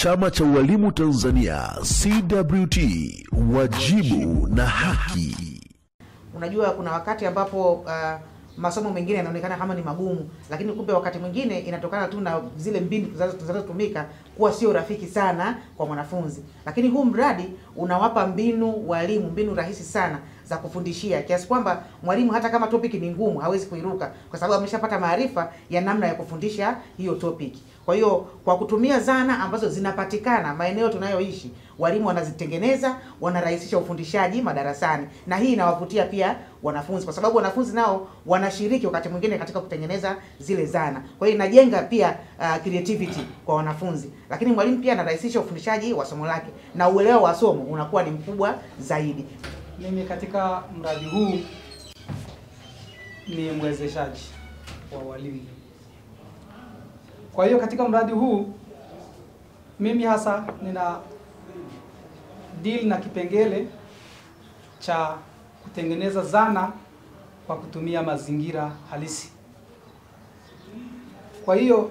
Chama cha Ualimu Tanzania CWT, wajibu na haki. Unajua, kuna wakati ambapo uh, masomo mengine yanaonekana kama ni magumu, lakini kumbe wakati mwingine inatokana tu na zile mbinu zinazo- zinazotumika kuwa sio rafiki sana kwa mwanafunzi. Lakini huu mradi unawapa mbinu walimu, mbinu rahisi sana za kufundishia, kiasi kwamba mwalimu hata kama topic ni ngumu hawezi kuiruka, kwa sababu ameshapata maarifa ya namna ya kufundisha hiyo topic. Kwa hiyo kwa kutumia zana ambazo zinapatikana maeneo tunayoishi, walimu wanazitengeneza, wanarahisisha ufundishaji madarasani, na hii inawavutia pia wanafunzi, kwa sababu wanafunzi nao wanashiriki wakati mwingine katika kutengeneza zile zana. Kwa hiyo inajenga pia uh, creativity kwa wanafunzi, lakini mwalimu pia anarahisisha ufundishaji wa somo lake na uelewa wa somo unakuwa ni mkubwa zaidi. Mimi katika mradi huu ni mwezeshaji wa walimu. Kwa hiyo katika mradi huu mimi hasa nina deal na kipengele cha kutengeneza zana kwa kutumia mazingira halisi. Kwa hiyo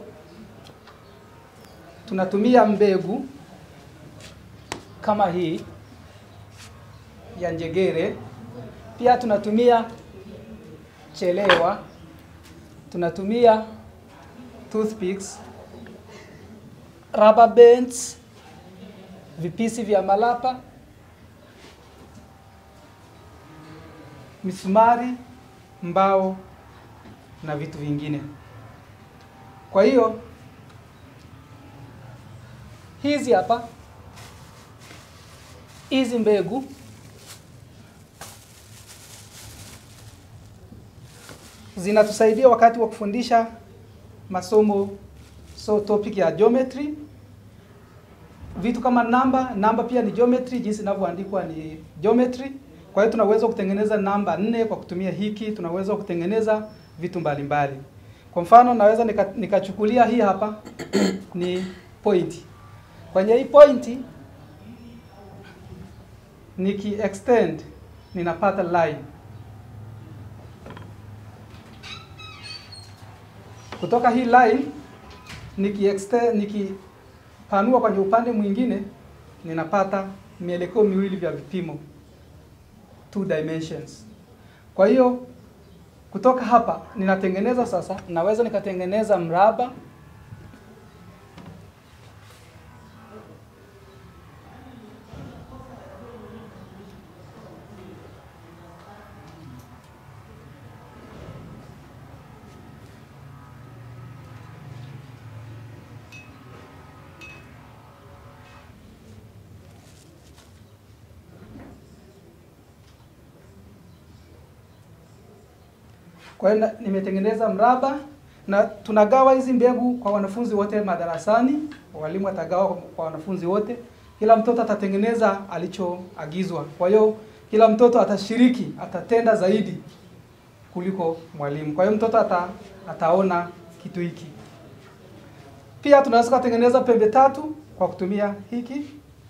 tunatumia mbegu kama hii ya njegere. Pia tunatumia chelewa, tunatumia toothpicks, rubber bands, vipisi vya malapa, misumari, mbao na vitu vingine. Kwa hiyo hizi hapa hizi mbegu zinatusaidia wakati wa kufundisha masomo so topic ya geometry vitu kama namba namba pia ni geometry jinsi inavyoandikwa ni geometry kwa hiyo tunaweza kutengeneza namba nne kwa kutumia hiki tunaweza kutengeneza vitu mbalimbali mbali. kwa mfano naweza nika- nikachukulia hii hapa ni point kwenye hii point niki extend ninapata line kutoka hii line niki extend nikipanua kwenye upande mwingine ninapata mielekeo miwili vya vipimo two dimensions kwa hiyo kutoka hapa ninatengeneza sasa naweza nikatengeneza mraba Kwa hiyo na- nimetengeneza mraba na tunagawa hizi mbegu kwa wanafunzi wote madarasani. Walimu watagawa kwa- kwa wanafunzi wote, kila mtoto atatengeneza alichoagizwa. Kwa hiyo kila mtoto atashiriki, atatenda zaidi kuliko mwalimu. Kwa hiyo mtoto ata, ataona kitu hiki. Pia tunaweza kutengeneza pembe tatu kwa kutumia hiki.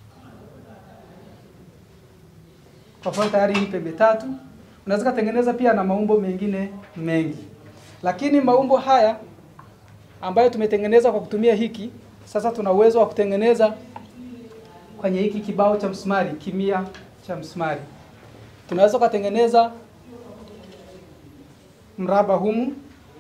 Kwa mfano tayari hii pembe tatu. Unaweza kutengeneza pia na maumbo mengine mengi, lakini maumbo haya ambayo tumetengeneza kwa kutumia hiki, sasa tuna uwezo wa kutengeneza kwenye hiki kibao cha msumari, kimia cha msumari. Tunaweza kutengeneza mraba humu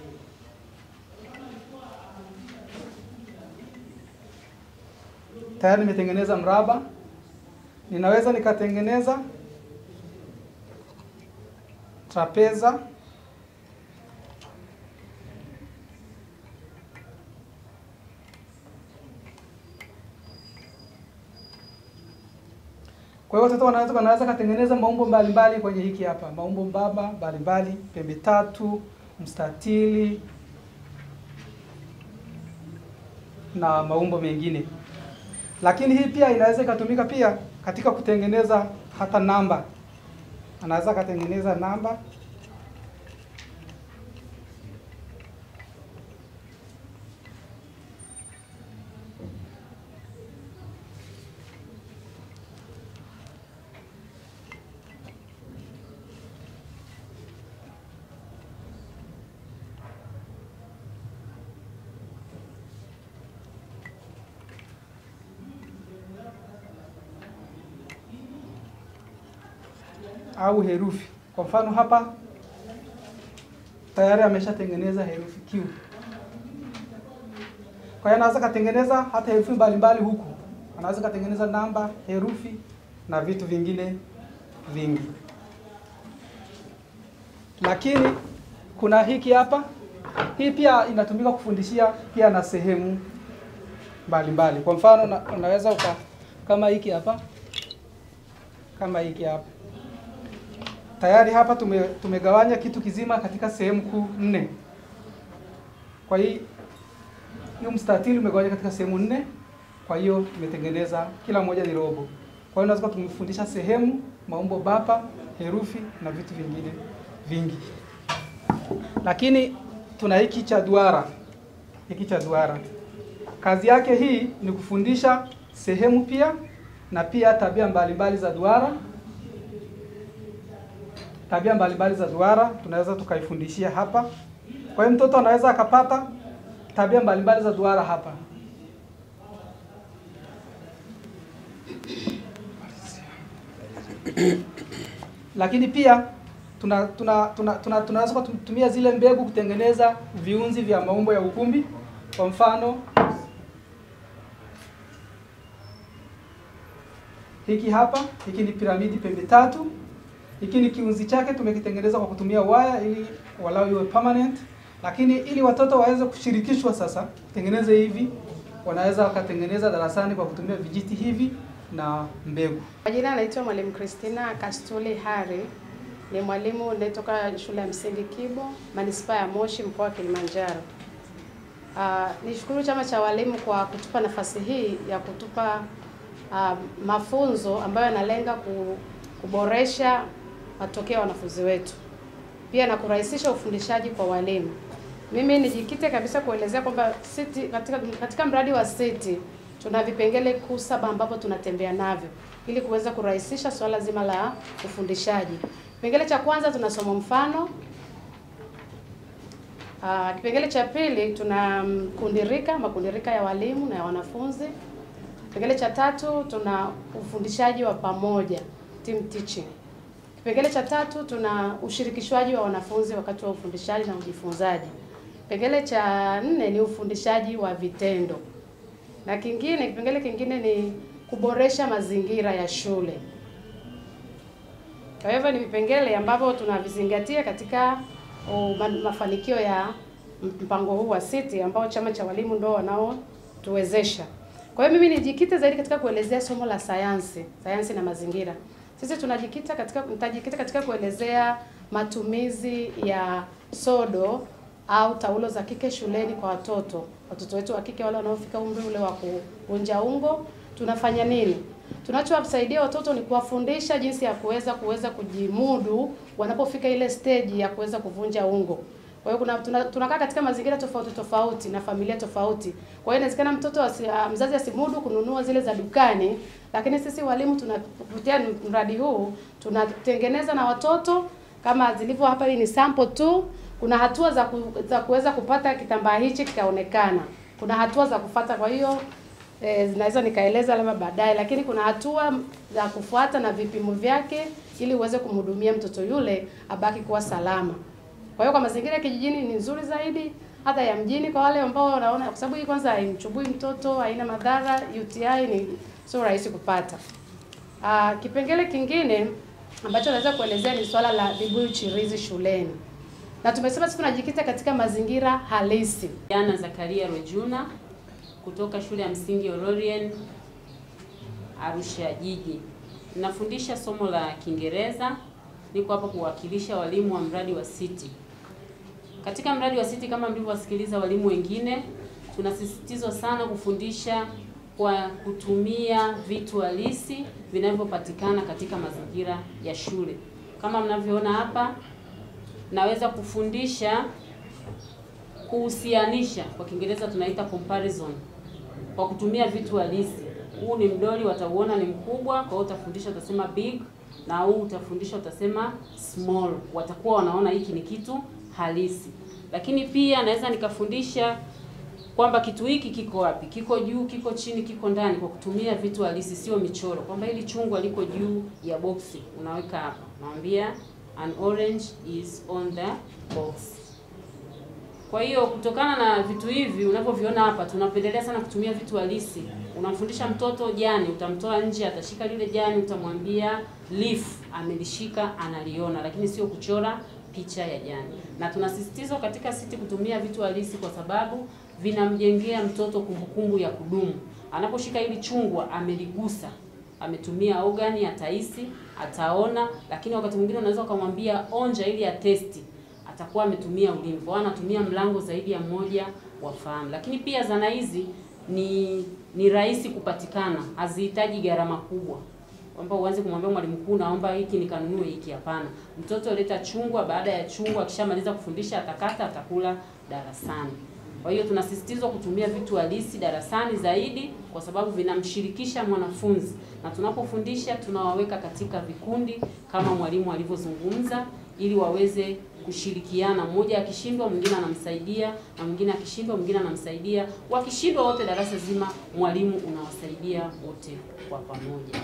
tayari nimetengeneza mraba. Ninaweza nikatengeneza trapeza Kwa hiyo watoto wanaweza wanaweza katengeneza maumbo mbalimbali kwenye hiki hapa, maumbo mbaba mbalimbali, pembe tatu, mstatili na maumbo mengine. Lakini hii pia inaweza ikatumika pia katika kutengeneza hata namba. Anaweza akatengeneza namba au herufi. Kwa mfano hapa tayari ameshatengeneza herufi Q. Kwa hiyo anaweza katengeneza hata herufi mbalimbali huku, anaweza katengeneza namba, herufi na vitu vingine vingi. Lakini kuna hiki hapa, hii pia inatumika kufundishia pia na sehemu mbalimbali. Kwa mfano na, unaweza uka kama hiki hapa, kama hiki hapa tayari hapa tume, tumegawanya kitu kizima katika sehemu kuu nne. Kwa hiyo hiyo mstatili umegawanya katika sehemu nne, kwa hiyo tumetengeneza kila moja ni robo. Kwa hiyo unaweza tumefundisha sehemu, maumbo bapa, herufi na vitu vingine vingi. Lakini tuna hiki cha duara, hiki cha duara, kazi yake hii ni kufundisha sehemu pia na pia tabia mbalimbali za duara tabia mbalimbali za duara tunaweza tukaifundishia hapa. Kwa hiyo mtoto anaweza akapata tabia mbalimbali za duara hapa. Lakini pia tuna tuna tuna, tuna tunaweza kutumia zile mbegu kutengeneza viunzi vya maumbo ya ukumbi. Kwa mfano hiki hapa, hiki ni piramidi pembe tatu. Hiki ni kiunzi chake tumekitengeneza kwa kutumia waya ili walau iwe permanent, lakini ili watoto waweze kushirikishwa sasa kutengeneza hivi, wanaweza wakatengeneza darasani kwa kutumia vijiti hivi na mbegu. Kwa jina naitwa Mwalimu Christina Kastuli Hari, ni mwalimu anayetoka shule ya msingi Kibo, manispaa ya Moshi, mkoa wa Kilimanjaro. Uh, nishukuru chama cha walimu kwa kutupa nafasi hii ya kutupa uh, mafunzo ambayo yanalenga ku, kuboresha matokeo ya wanafunzi wetu, pia na kurahisisha ufundishaji kwa walimu. Mimi nijikite kabisa kuelezea kwamba siti katika, katika mradi wa siti tuna vipengele kuu saba ambavyo tunatembea navyo ili kuweza kurahisisha swala zima la ufundishaji. Kipengele cha kwanza tuna somo mfano. Uh, kipengele cha pili tuna kundirika, makundirika ya walimu na ya wanafunzi. Kipengele cha tatu tuna ufundishaji wa pamoja, team teaching. Kipengele cha tatu tuna ushirikishwaji wa wanafunzi wakati wa ufundishaji na ujifunzaji. Kipengele cha nne ni ufundishaji wa vitendo, na kingine, kipengele kingine ni kuboresha mazingira ya shule. Kwa hivyo ni vipengele ambavyo tunavizingatia katika uh, mafanikio ya mpango huu wa siti ambao chama cha walimu ndio wanaotuwezesha. Kwa hiyo mimi nijikite zaidi katika kuelezea somo la sayansi, sayansi na mazingira. Sisi tunajikita katika nitajikita katika kuelezea matumizi ya sodo au taulo za kike shuleni kwa watoto. Watoto wetu wa kike wale wanaofika umri ule wa kuvunja ungo, tunafanya nini? Tunachowasaidia watoto ni kuwafundisha jinsi ya kuweza kuweza kujimudu wanapofika ile stage ya kuweza kuvunja ungo. Kwa hiyo kuna tunakaa tuna katika mazingira tofauti tofauti na familia tofauti. Kwa hiyo inawezekana mtoto asi, mzazi asimudu kununua zile za dukani, lakini sisi walimu tunapitia mradi huu tunatengeneza na watoto kama zilivyo hapa. Hii ni sample tu. Kuna hatua za ku, za kuweza kupata kitambaa hichi kikaonekana. Kuna hatua za kufata, kwa hiyo e, zinaweza nikaeleza labda baadaye, lakini kuna hatua za kufuata na vipimo vyake ili uweze kumhudumia mtoto yule abaki kuwa salama. Kwa hiyo kwa mazingira ya kijijini ni nzuri zaidi hata ya mjini, kwa wale ambao wanaona, kwa sababu hii kwanza haimchubui mtoto, haina madhara. UTI ni sio rahisi kupata. Aa, kipengele kingine ambacho naweza kuelezea ni swala la vibuyu chirizi shuleni, na tumesema sisi tunajikita katika mazingira halisi. Jana Zakaria Rojuna kutoka shule ya msingi Ororien Arusha jiji, nafundisha somo la Kiingereza. Niko hapa kuwakilisha walimu wa mradi wa City. Katika mradi wa City, kama mlivyowasikiliza walimu wengine, tunasisitizwa sana kufundisha kwa kutumia vitu halisi vinavyopatikana katika mazingira ya shule. Kama mnavyoona hapa, naweza kufundisha kuhusianisha, kwa Kiingereza tunaita comparison, kwa kutumia vitu halisi. Huu ni mdoli, watauona ni mkubwa, kwa hiyo utafundisha utasema big, na huu utafundisha utasema small. Watakuwa wanaona hiki ni kitu halisi. Lakini pia naweza nikafundisha kwamba kitu hiki kiko wapi, kiko juu, kiko chini, kiko ndani, kwa kutumia vitu halisi, sio michoro, kwamba hili chungwa liko juu ya boksi, unaweka hapa, unamwambia an orange is on the box. Kwa hiyo kutokana na vitu hivi unavyoviona hapa, tunapendelea sana kutumia vitu halisi. Unamfundisha mtoto jani, utamtoa nje, atashika lile jani, utamwambia leaf, amelishika, analiona, lakini sio kuchora picha ya jani. Na tunasisitizwa katika siti kutumia vitu halisi kwa sababu vinamjengea mtoto kumbukumbu ya kudumu. Anaposhika hili chungwa, ameligusa, ametumia ogani, atahisi, ataona, lakini wakati mwingine unaweza ukamwambia onja ili atesti atakuwa ametumia ulimi, kwa hiyo anatumia mlango zaidi ya mmoja wa fahamu. Lakini pia zana hizi ni ni rahisi kupatikana, hazihitaji gharama kubwa, kwamba uanze kumwambia mwalimu mkuu, naomba hiki nikanunue hiki. Hapana, mtoto leta chungwa, baada ya chungwa akishamaliza kufundisha atakata, atakula darasani. Kwa hiyo tunasisitizwa kutumia vitu halisi darasani zaidi, kwa sababu vinamshirikisha mwanafunzi, na tunapofundisha tunawaweka katika vikundi kama mwalimu alivyozungumza, ili waweze kushirikiana. Mmoja akishindwa mwingine anamsaidia, na mwingine akishindwa mwingine anamsaidia. Wakishindwa wote darasa zima, mwalimu unawasaidia wote kwa pamoja.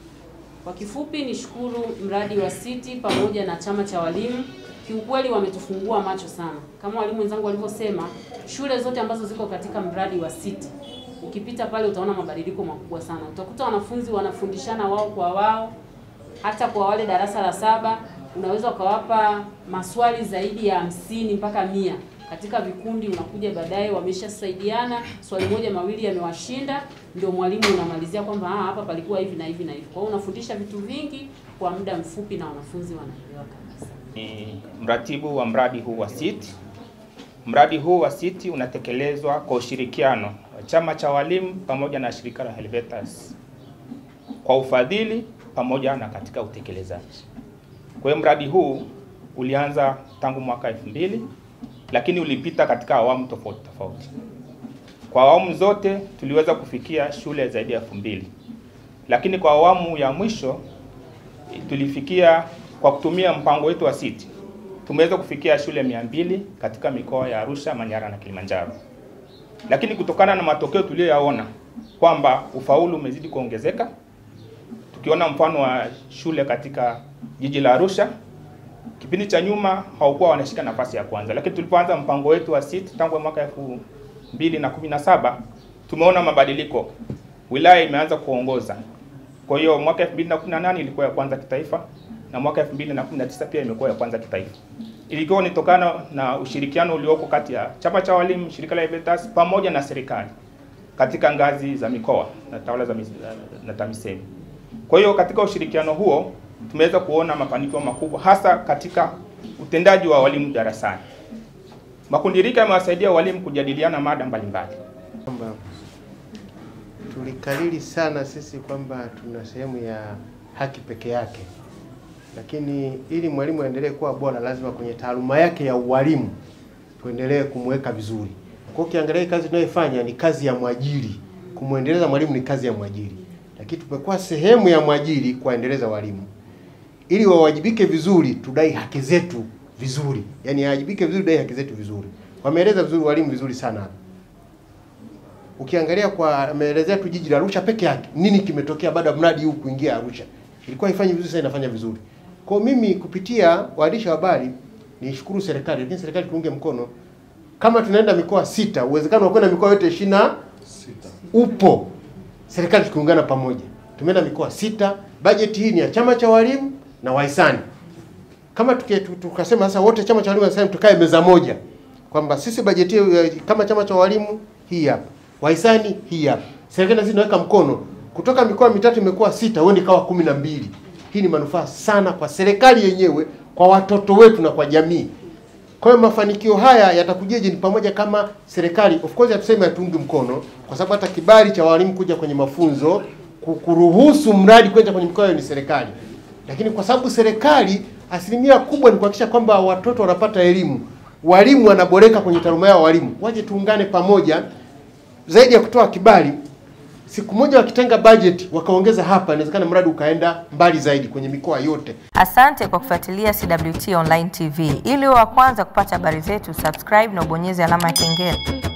Kwa kifupi, nishukuru mradi wa City pamoja na chama cha walimu, kiukweli wametufungua macho sana. Kama walimu wenzangu walivyosema, shule zote ambazo ziko katika mradi wa City, ukipita pale utaona mabadiliko makubwa sana. Utakuta wanafunzi wanafundishana wao kwa wao, hata kwa wale darasa la saba unaweza ukawapa maswali zaidi ya hamsini mpaka mia katika vikundi. Unakuja baadaye wameshasaidiana, swali moja mawili yamewashinda, ndio mwalimu unamalizia kwamba ah, hapa palikuwa hivi na hivi na hivi. Kwa hiyo unafundisha vitu vingi kwa muda mfupi na wanafunzi wanaelewa kabisa. Ni mratibu wa mradi huu wa SEET. Mradi huu wa SEET unatekelezwa kwa ushirikiano wa chama cha walimu pamoja na shirika la Helvetas kwa ufadhili pamoja na katika utekelezaji. Kwa hiyo mradi huu ulianza tangu mwaka elfu mbili lakini ulipita katika awamu tofauti tofauti. Kwa awamu zote tuliweza kufikia shule zaidi ya elfu mbili lakini kwa awamu ya mwisho tulifikia kwa kutumia mpango wetu wa SEET tumeweza kufikia shule mia mbili katika mikoa ya Arusha, Manyara na Kilimanjaro. Lakini kutokana na matokeo tuliyoyaona kwamba ufaulu umezidi kuongezeka, tukiona mfano wa shule katika jiji la Arusha, kipindi cha nyuma haukuwa wanashika nafasi ya kwanza, lakini tulipoanza mpango wetu wa SEET tangu mwaka elfu mbili na kumi na saba tumeona mabadiliko, wilaya imeanza kuongoza. Kwa hiyo mwaka 2018 ilikuwa ya kwanza kitaifa na mwaka 2019 pia imekuwa ya kwanza kitaifa. Ilikuwa nitokana na ushirikiano ulioko kati ya chama cha walimu, shirika la Veritas pamoja na serikali katika ngazi za mikoa na tawala za mis- na TAMISEMI. Kwa hiyo katika ushirikiano huo tumeweza kuona mafanikio makubwa hasa katika utendaji wa walimu darasani. Makundi rika yamewasaidia walimu kujadiliana mada mbalimbali. kwamba tulikariri sana sisi kwamba tuna sehemu ya haki peke yake, lakini ili mwalimu aendelee kuwa bora, lazima kwenye taaluma yake ya ualimu tuendelee kumweka vizuri. Kwa ukiangalia hii kazi tunayoifanya ni kazi ya mwajiri, kumwendeleza mwalimu ni kazi ya mwajiri, lakini tumekuwa sehemu ya mwajiri kuwaendeleza walimu ili wawajibike vizuri, tudai haki zetu vizuri, yaani awajibike vizuri, dai haki zetu vizuri. Wameeleza vizuri walimu vizuri sana hapa ukiangalia kwa ameelezea tu jiji la Arusha peke yake, nini kimetokea baada ya mradi huu kuingia Arusha. Ilikuwa ifanye vizuri, sasa inafanya vizuri. Kwa mimi kupitia waandishi wa habari nishukuru serikali, lakini serikali tuunge mkono. Kama tunaenda mikoa sita, uwezekano wa kwenda mikoa yote ishirini na upo. Serikali tukiungana pamoja, tumeenda mikoa sita. Bajeti hii ni ya chama cha walimu na wahisani. Kama tuke, tu- tukasema sasa wote chama cha walimu na wahisani tukae meza moja, kwamba sisi bajeti eh, kama chama cha walimu hii hapa, wahisani hii hapa, serikali na sisi tunaweka mkono, kutoka mikoa mitatu imekuwa sita, uende ikawa kumi na mbili. Hii ni manufaa sana kwa serikali yenyewe, kwa watoto wetu na kwa jamii. Kwa hiyo mafanikio haya yatakujije? Ni pamoja kama serikali, of course hatusemi hatungi mkono, kwa sababu hata kibali cha walimu kuja kwenye mafunzo ku- kuruhusu mradi kwenda kwenye mikoa hiyo ni serikali, lakini kwa sababu serikali asilimia kubwa ni kuhakikisha kwamba watoto wanapata elimu, walimu wanaboreka kwenye taaluma yao, walimu waje tuungane pamoja, zaidi ya kutoa kibali siku moja wakitenga budget wakaongeza hapa, inawezekana mradi ukaenda mbali zaidi kwenye mikoa yote. Asante kwa kufuatilia CWT Online TV. Ili uwe wa kwanza kupata habari zetu, subscribe na ubonyeze alama ya kengele.